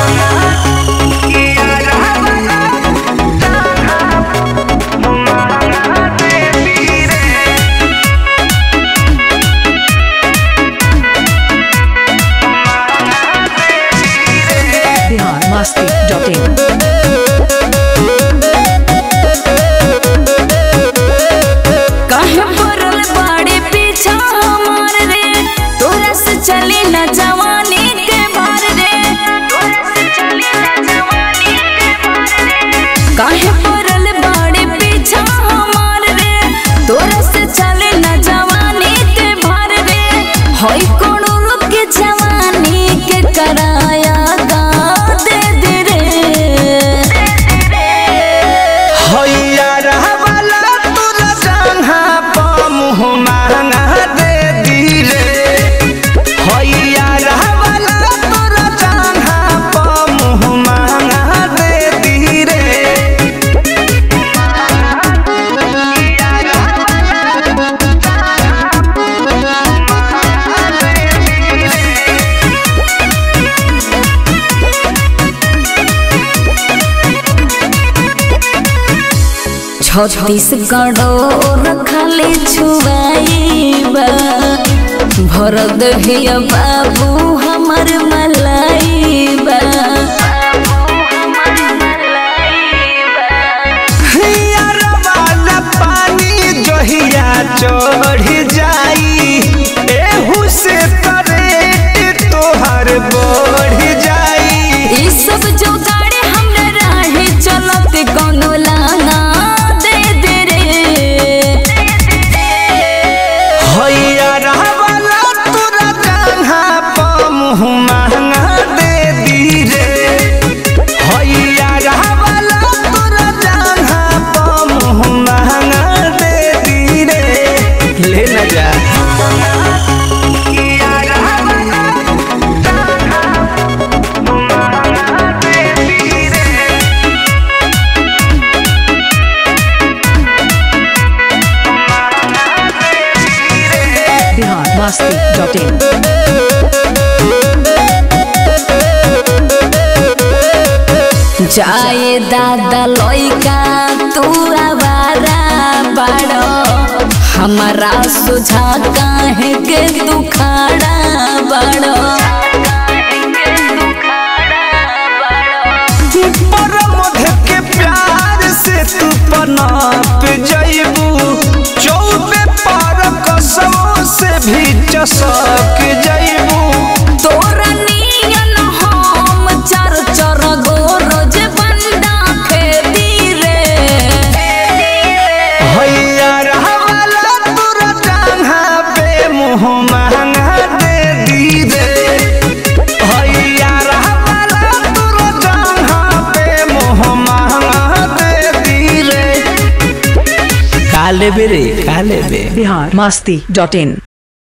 Bihar Masti dot in काहे पड़ल बाड़े पीछा हमार रे तोरा से चली न जवानी के भार रे तोरा से चली न जवानी के भार रे काहे पड़ल बाड़े पीछा हमार रे तोरा से चली न जवानी के भार रे होई कोनो लोग के जवानी के कराया गा दे दे रे हैया रहवाला तोरा जंघा पर मुँह महंगा दे दी रे हैया रहवाला तोरा जंघा पर मुँह महंगा दे दी रे छत्तीसगढ़ो रखले छुआईबा भर दहिया बाबू हमर मलाइबा हैया रहवाला पानी जहिया चढ़ जाई एहू से करेट तोहर बढ़ जाई ई सब जो गाड़ी हमरा राहे चलत कोनो लाना दे दे रे हैया रहवाला तोरा जंघा पर मुँह महंगा दे दी रे हैया रहवाला तोरा जंघा पर मुँह महंगा दे दी रे ले न जा बिहार मस्ती डॉट इन जाए दादा लइका तू आवारा बाड़ो हमारा सुझा काहे के तू खाड़ा बाड़ो पर मध के प्यार से तू पनाप जइबू चौबे पर कसमों से भी चसक जइबू तोरा नियन हम चर चर गो रोज बंदा खेती रे हैया रहवाला तोरा जंघा पे मुँह महंगा दे दी रे हैया रहवाला तोरा जंघा पे मुँह महंगा दे दी रे काले बेरे काले बे बिहार मस्ती डॉट इन